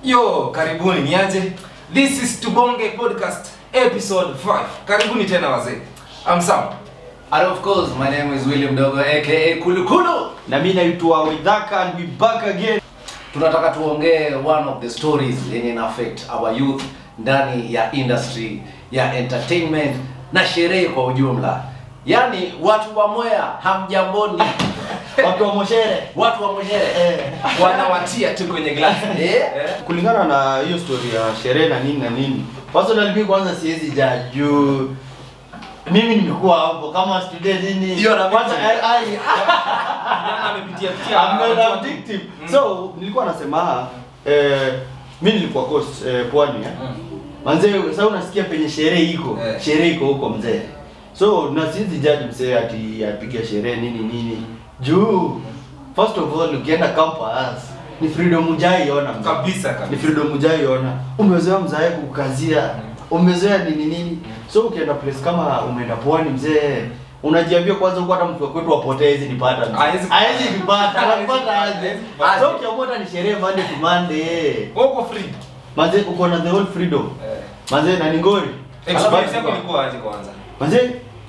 Yo, karibuni niaje? This is Tubonge Podcast episode 5. Karibuni tena wazee. I'm Sam. And of course, my name is William Dogo aka Kulukulu. na mi naitwa Widhaka and we back again. Tunataka tuongee one of the stories yenye ina affect our youth ndani ya industry ya entertainment na sherehe kwa ujumla. Yaani watu wa Mwea hamjamboni. Watu wa Moshere. watu wa Mwere. Eh. Wanawatia tu kwenye glass. Eh? Eh? Kulingana na hiyo story ya sherehe na nini na nini, personally mimi kwanza siwezi judge juu mimi nimekuwa hapo kama student nini. Hiyo na kwanza mimi. ai ai Kijana amepitia pitia. I'm not watu wa- addictive. Mm. So nilikuwa nasema eh mimi nilikuwa coast eh, pwani eh. Mm. Manze sasa unasikia penye sherehe iko, Eh. sherehe iko huko mzee. So na siwezi judge mzee ati apiga sherehe nini nini. Juu first of all ukienda campus ni freedom ujaiona mzee. Kabisa Ni kabisa. freedom ujaiona. Umezoea mzae kukazia. Umezoea nini nini. So ukienda place kama umeenda pwani mzee unajiambia kwanza huko hata mtu wa kwetu apotee hizi nipata. mzee. Haezi- Haezi nipata. Anapata aje? Haezi kupata. So ukiamua hata ni sherehe Monday to Monday. Uko free. Manze uko na the whole freedom. Eh. Manze na ni ngori. Experience yako ilikuwa aje kwanza? Manze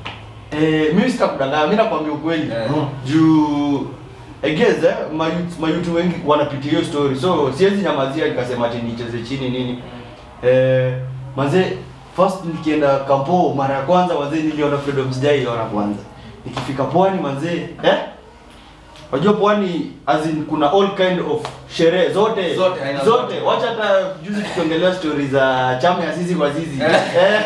eh mimi sitakudanganya, mimi nakwambia ukweli. Eh. Juu I guess eh, mayut mayutu wengi wanapitia hiyo story. So siwezi nyamazia nikasema ati nicheze chini nini. Eh manze first nikienda kampo mara ya kwanza manze niliona freedom sijaiona kwanza. Nikifika pwani manze eh Unajua pwani as in kuna all kind of sherehe zote Zote, aina zote. zote. Wacha hata juzi tukiongelea story za chama ya sisi kwa sisi. Eh.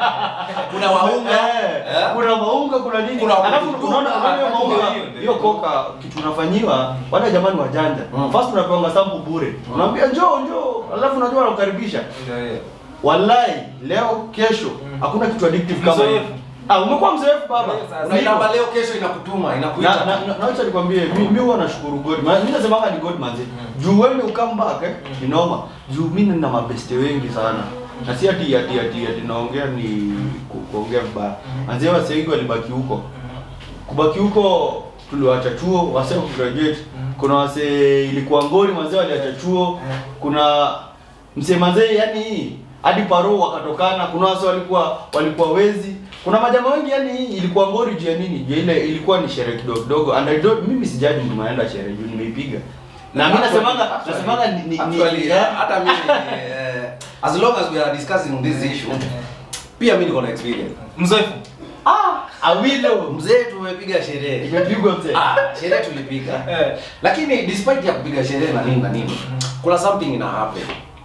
Kuna waunga. Eh, Eh? kuna maunga kuna nini Kuna alafu waunga. unaona unaona hiyo Ah, maunga hiyo ndio. hiyo koka kitu unafanyiwa wale jamani wajanja Mm. first unapewa sample bure unaambia njoo njoo alafu unajua wanakukaribisha Ndio hiyo. wallahi leo kesho Mm. hakuna kitu addictive kama hiyo Mzoefu. ah umekuwa mzoefu baba Ndio, sasa. Ndio. Unaitamba leo kesho inakutuma, na inakuita. na na- na acha nikwambie mi mi huwa nashukuru God Ma- mimi nasema ni God manzi juu wewe ukam back eh ni noma juu mimi nina mabeste wengi sana na si ati ati ati ati naongea ni ku- kuongea vibaya manzi wase wengi walibaki huko kubaki huko tuliwacha chuo wase graduate kuna wase ilikuwa ngori manzi waliacha chuo kuna msee manzi yani hadi paro wakatokana kuna wase walikuwa walikuwa wezi kuna majama wengi yani ilikuwa ngori juu ya nini juu ile ilikuwa ni sherehe kidogo kidogo and I don't mimi sijaji mtu maenda sherehe juu nimeipiga na mimi nasemanga Actually- nasemanga ni, ni, ni actually, eh, hata mimi eh, as long as we are discussing this issue pia mimi niko na experience Mzoefu. ah awilo mzee tumepiga sherehe imepigwa mzee ah, sherehe tulipiga Eh. lakini despite ya kupiga sherehe na nini na nini kuna something ina happen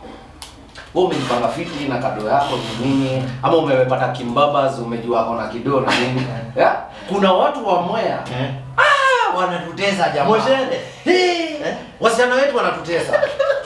wewe umejipanga fiti na kado yako ni nini ama umepata kimbabas umejua ako na kidoo na nini yeah? kuna watu wa mwea eh ah, wanatutesa jamaa Moshere. Hey, Eh? wasichana wetu wanatutesa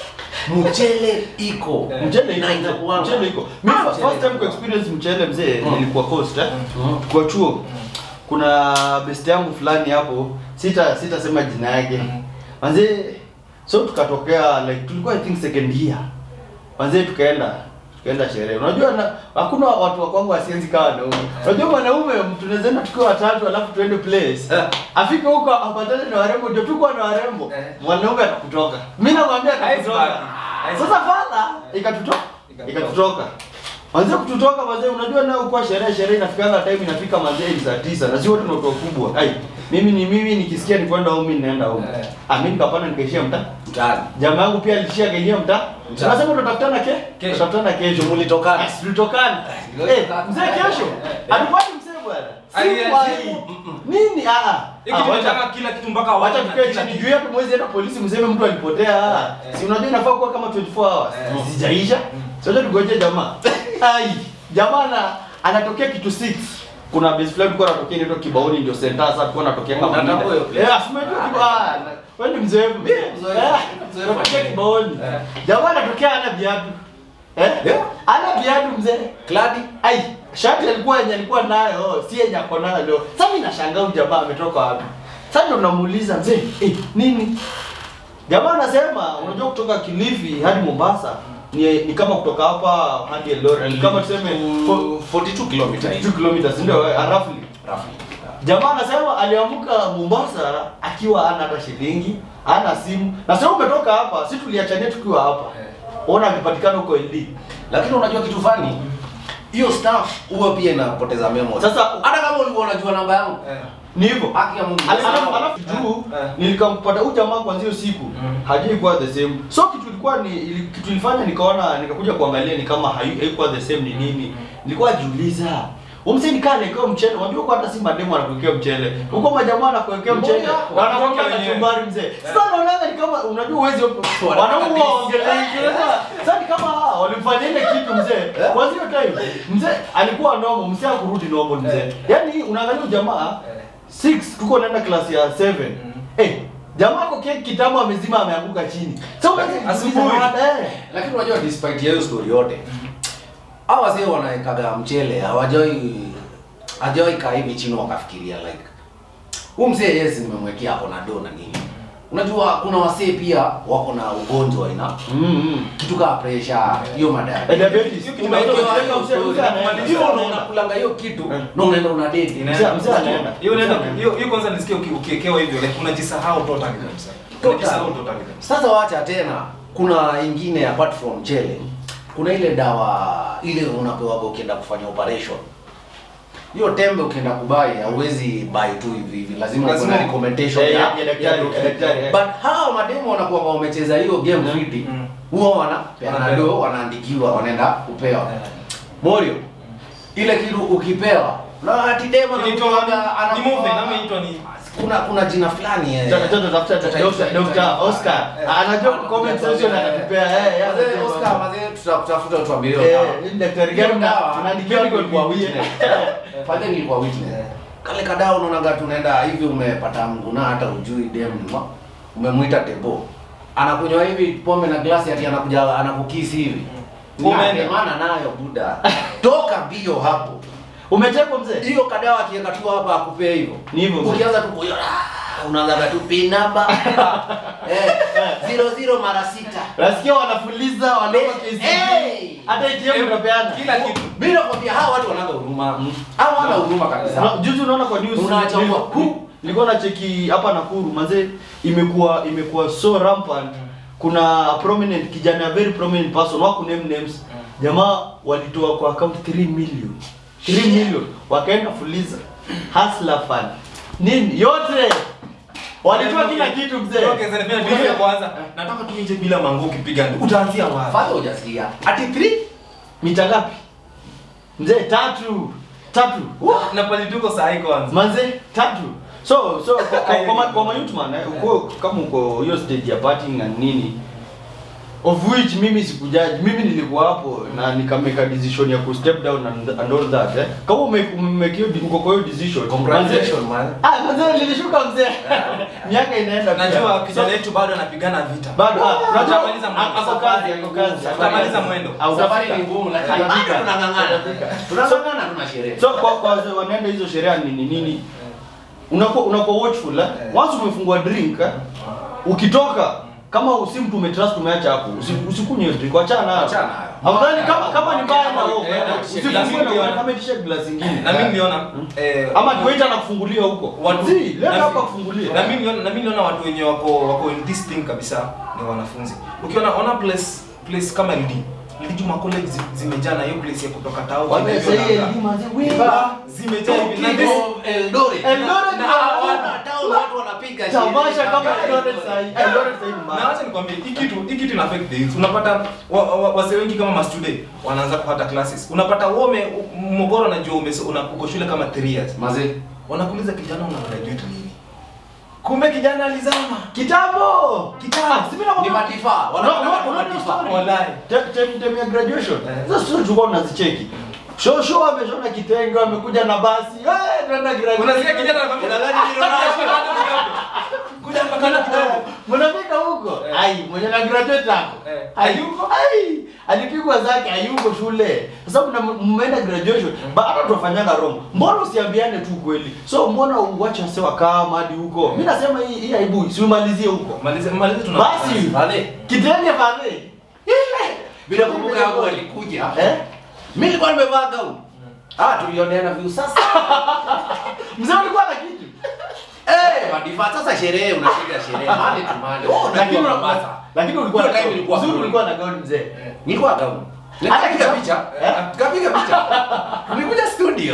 mchele iko Eh. mchele na iko inakuanga. mchele iko mimi Ah, fa- mchele first time iko. ku experience mchele mzee Mm. nilikuwa coast eh Mm. kwa chuo kuna best yangu fulani hapo sita sitasema jina yake Mm. manze so tukatokea like tulikuwa i think second year manze tukaenda tukaenda sherehe unajua na, hakuna watu wa kwangu wasienzi kama wanaume unajua mwanaume tunaweza enda tukiwa watatu alafu tuende place Eh. afike huko apatane na warembo ndio tuko na warembo Eh. mwanaume atakutoka mimi namwambia atakutoka Haezi baki. sasa fala ikatutoka Ikatutoka. ikatutoka Manze kututoka manze unajua nao kwa sherehe sherehe inafikanga time inafika manze ni saa tisa na si wote ni watu wakubwa. Ai, mimi ni mimi nikisikia ni kwenda home mimi ninaenda home. Eh. Ah mimi nikapanda nikaishia mtaa. mtaani Jamaa yangu pia alishia kaingia mtaa. Mtaa. Tunasema tutakutana ke? Kesho. Tutakutana kesho. Mulitokana. Yes, tulitokana. ndio Eh, tutaka- mzee kesho. Eh, eh. Alikuwa ni mzee bwana. Aliajibu. Si wai. Nini? Ah ah. Hiki Ah, wacha- tunataka kila kitu mpaka Wacha wawe na tukae kila chini kitu. juu hapo mwezi enda polisi mseme mtu alipotea. Eh, eh. Si unajua inafaa kuwa kama 24 hours. Eh. Sijaisha. Sasa tugoje jamaa. Ai, jamaa na anatokea kitu 6. Kuna base fulani kwa anatokea inaitwa Kibaoni ndio center sasa tulikuwa anatokea kama Unatambua hiyo place? Eh, asimejua Kibaoni. Wewe ni mzoefu. Mimi mzoefu. Eh, Mzoefu. Anatokea Kibaoni. Eh. Jamaa anatokea ana viatu. Eh? Yeah. Ana viatu mzee. kladi Ai, shati alikuwa yenye alikuwa nayo, si yenye ako nayo leo. Sasa mimi nashangaa huyu jamaa ametoka wapi? Sasa ndo namuuliza mzee, eh, nini? Jamaa anasema unajua kutoka Kilifi hadi Mombasa ni, ni kama kutoka hapa hadi Eldoret. Ni kama tuseme fo- 42 kilometers 2 kilometers ndio eh, roughly. roughly Jamaa anasema aliamka Mombasa akiwa hana hata shilingi, hana simu. Na sasa umetoka hapa, si tuliachania tukiwa hapa. ona akipatikana huko LD lakini unajua kitu fani hiyo staff huwa pia inapoteza memory Sasa- hata kama ulikuwa unajua namba yangu Eh. ni hivyo haki ya Mungu Alafu- sawa. alafu juu Eh. nilikampata huyu jamaa kwanza hiyo siku Mm. hajai kuwa the same so kitu ilikuwa ni ili, kitu ilifanya nikaona nikakuja kuangalia ni kama hai- haikuwa the same ni nini nilikuwa jiuliza umse nikaa nikiwa mchele unajua kwa hata si mademo anakuwekea mchele huko majamaa anakuwekea mchele Mbona? na anakuwekea Wenyewe. kachumbari mzee sasa naona ni kama unajua uwezi wanaume waongelea sasa ni kama ah, walimfanyia ile kitu mzee kwanza hiyo time mzee alikuwa normal mzee hakurudi normal mzee yani unaangalia huyu jamaa Eh. 6 tuko naenda klasi ya 7 Mm. eh jamaa kwa keki kitamu amezima ameanguka chini sasa unaweza Asubuhi. kujiuliza, eh lakini unajua despite ya hiyo story yote hawa wazee wanaekaga mchele hawajawai hajawai kaa hivi chini wakafikiria like huu mzee yes nimemwekea ako na do na nini unajua kuna wasee pia wako na ugonjwa ina mm kitu kama pressure hiyo madaya Eh, diabetes. Hiyo kitu Umewekewa Umewekewa hiyo mzee- story. mzee anaenda. Hiyo ndo unakulanga hiyo kitu Eh. na unaenda una date Inaenda- Mzee- mzee anaenda. hiyo unaenda Mzee anaenda. hiyo hiyo kwanza nisikie uki- ukiekewa hivyo like unajisahau totally kabisa Totally. unajisahau totally kabisa Sasa wacha tena, kuna ingine apart from chele, kuna ile dawa ile unapewa ukienda kufanya operation. Hiyo tembe ukienda kubai hauwezi buy tu hivi hivi, lazima uwe Lazima- na recommendation Eh, ya, ya daktari, ya daktari, eh. But hawa mademo wanakuwa wamecheza hiyo game fiti, Mm. huwa wana Wanapewa. wanado wanaandikiwa wanaenda kupewa. Eh. Morio, ile kitu ukipewa na ati demo Inaitwa anakuwaga- ni movie anakuwa- na inaitwa ni kuna kuna jina fulani eh. Tata tata tafuta Tutaita- Dr. Dr. Oscar Eh. anajua comment section anatupea eh eh, Wazee, anatupea. Oscar, wazee, tutakutafuta utuambie hiyo Eh, dawa. hii daktari gani Hiyo dawa, tunaandikia hiyo kwa nilikuwa Biblia. witness. Fadhe nilikuwa witness. Kale kadao unaonaga tunaenda hivi umepata mguna hata ujui dem ni ma- umemwita tebo. Anakunywa hivi pombe na glasi ati anakuja anakukisi hivi. Umeenda. Umeenda nayo buda. Toka mbio hapo. Umetekwa mzee? Hiyo kadawa akiweka tu hapa akupea hivyo. Ni hivyo mzee. Ukianza tu kuyo unaanza tu pin number. eh, zero zero mara sita. Nasikia wanafuliza wanaomba KCB. Hey! Hata ATM unapeana. kila kitu Mimi nakwambia hawa watu wanaga huruma. Mm. Hawa wana huruma kabisa. Na, Juzi unaona kwa news Unachambua. nilikuwa- hu- nilikuwa na cheki hapa Nakuru manze imekuwa imekuwa so rampant. Kuna prominent kijana a very prominent person wako name names. Jamaa walitoa kwa account 3 million. 3 million wakaenda fuliza. Hustler fund. Nini yote walitoa kila kitu mzee. Okay, sasa nifanye kitu ya kwanza nataka tu nje bila mango ukipiga ndio utaanzia wapi Fadha hujasikia. Ati 3 Mita ngapi? Mzee tatu. Tatu. na pale tuko saa hii kwanza manze tatu so so kwa- kwa- kwa ma- kwa mayouth man eh, uko kama uko hiyo stage ya partying na nini of which mimi sikujaji mimi nilikuwa hapo na nikameka decision ya ku step down and, and all that eh kama ume ume hiyo uko kwa hiyo decision Congratulations, man. ah manze nilishuka mzee miaka inaenda pia. najua kijana So, wetu bado anapigana vita bado ah unajua Atamaliza mwendo. ako kazi ako kazi Atamaliza mwendo. Ah, Safari utafika. ni ngumu lakini Utafika. bado tunang'ang'ana. Tunang'ang'ana tuna sherehe. so kwa kwa wazee wanaenda hizo sherehe nini nini unakuwa unakuwa watchful eh? once umefungua drink eh? ukitoka kama si mtu umetrust umeacha hapo usi- usikunywe hiyo drink achana nayo Achana nayo. afadhali kama kama ni mbaya na wewe Eh, na- usifungue glass na ingine. kama itisha glass nyingine na mimi niliona eh, ama kiwaita na kufungulia huko watu Zii, leta na- hapa kufungulia na mimi niliona na mimi niliona watu wenye wako wako in this thing kabisa ni wanafunzi ukiona ona place place kama LD LD Juma college zi- zimejaa na hiyo place ya kutoka tao Wame- hivyo sasa hii na- elimu manze, we- Ba- zimejaa hivi na this Kido, Eldoret. Eldoret Na na- hawana town watu wanapiga tamasha sherehe. kama Eldoret sahi Eldoret sahi ni na mbaya. acha nikwambie hii kitu hii kitu ina affect the youth unapata wa, wa, wazee wengi kama ma student wanaanza kupata classes unapata wewe mogoro najua ume- una uko shule kama 3 years Mazee. wanakuuliza kijana una graduate lini kumbe kijana alizama kitambo Kitambo. Ah, si mimi nakwambia- Ni matifaa. No, Wanakuwa no, kama no, no, matifaa. sorry. Wallahi. Te- te- tem ya graduation Eh. sasa sisi tulikuwa tunazicheki show show ameshona kitenge amekuja na basi eh tunaenda graduation unasikia kijana anakwambia Unadhani ni Ronaldo? kuja mpaka na kitabu mnafika huko Eh. ai mwenye na graduate hapo Eh. hayuko ai alipigwa zake hayuko shule sasa mna mmeenda graduation bado tunafanyaga wrong mbona usiambiane tu kweli so mbona uache wase wakaa hadi huko mimi nasema hii hii aibu siumalizie huko malize malize tuna basi Vale. kitenge pale Bila kumbuka hapo walikuja. eh Mimi nilikuwa nimevaa gauni. Ah, tulioneana view sasa. mzee alikuwa na kitu Eh, madiva sasa sherehe unapiga sherehe mali tu mali. Oh, lakini unajua una- Mombasa. lakini ulikuwa Hiyo na time ilikuwa uzuri cool. ulikuwa na gauni mzee Nilikuwa gauni. Hata Nikapiga kitu- picha. Eh? Tukapiga picha. Tulikuja studio.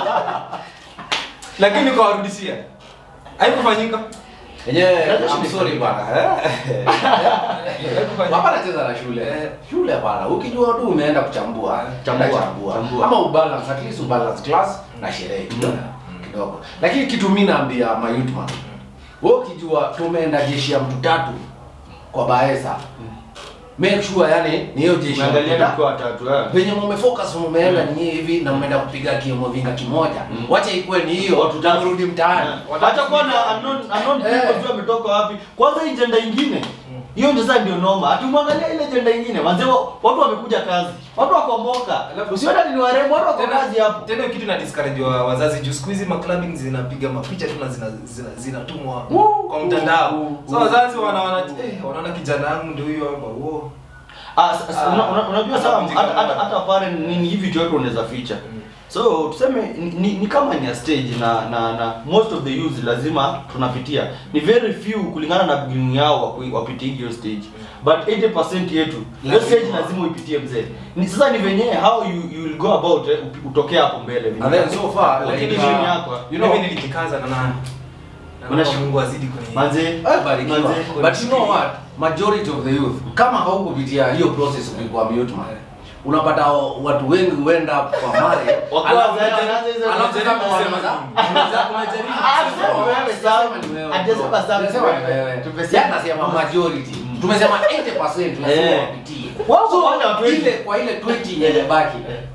lakini kawarudishia haikufanyika Yenyewe Unajua I'm shida sorry ni- bwana. Eh. haikufanyika Hapana cheza na shule. Shule hapana. Ukijua tu umeenda kuchambua, Chambua. chambua. chambua. Chambua. Ama ubalance at least ubalance class na sherehe kidogo. Kidogo. Lakini kitu mimi naambia my youth man. Wewe ukijua tumeenda jeshi ya mtu tatu kwa Baesa. Make sure yani ni hiyo jeshi ya mtu unaangalia tatu. mkiwa watatu eh. Venye mumefocus mumeenda ni hivi na mmeenda kupiga kimo vinga kimoja. Mm. Wacha ikuwe ni hiyo Watu tatu. tutarudi mtaani. hata kuwa na unknown unknown Eh. people sio ametoka wapi kwanza hii jenda ingine hiyo ndio sasa ndio noma atumwangalia ile jenda ingine manze wa- watu wamekuja kazi watu wakomboka Alafu- usiona ni warembo watu wako Tena- kazi hapo tena hiyo kitu na discourage wa wazazi juu siku hizi maclubbing zinapiga mapicha tu na zina- zina- zinatumwa Woo! kwa mtandao Woo! so Woo! wazazi wana wana eh, wanaona kijana yangu ndio huyo hapa wo Ah, s- s- Ah, una- una- unajua sawa anavunjika hata hata moyo. hata pale nini hivi chote unaweza ficha Mm. so tuseme ni, ni, ni kama ni a stage na na na most of the youth lazima tunapitia ni very few kulingana na beginning yao wapi- wapitie hiyo stage but 80% yetu hiyo Lazima. stage lazima uipitie mzee ni sasa ni venyewe how you, you will go about eh, upi- utokee hapo mbele venye. And then so far lakini like, vision uh, yako you know mimi nilijikaza na nani na Unash- Mungu azidi kwenye manze Eh, barikiwa. manze But you know what? Majority of the youth kama haukupitia hiyo process ulikuwa mute man. Unapata watu wengi huenda kwa mare Wakiwa alafu- wazee wanaanza hizo alafu kujaribu kama kusema wanasema, za- unaweza- unajaribu Ah, kusema, sema wewe, sema Sam. ni wewe, Hajasema bro. Sam, Sema ni wewe. wewe. Tumesema- Yaani nasema majority. Tumesema 80% lazima Eh. wapitie. Wao So, wale watu wengi. ile kwa ile 20 yenye imebaki.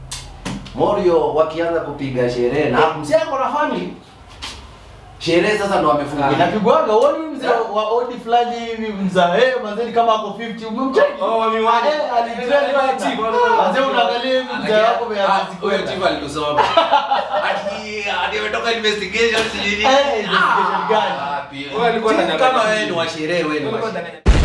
Morio wakianza kupiga sherehe na msiako na family. Sherehe sasa ndo wamefungulia. inapigwaga uoni mzee wa odi fulani hivi mzaa eh mazeni kama ako 50 umemcheki Oh, wa miwani. eh alitrend Eh, bana chief, wale- mzee unaangalia hivi mzee wako Huyo chief alitusoma. Ati ati ametoka investigation sijui nini. Eh, investigation gani? Ah, wapi? Wewe alikuwa Chief ananyang'anya kama wewe vitu. ni wa sherehe wewe ni wa Walikuwa sherehe. ndani-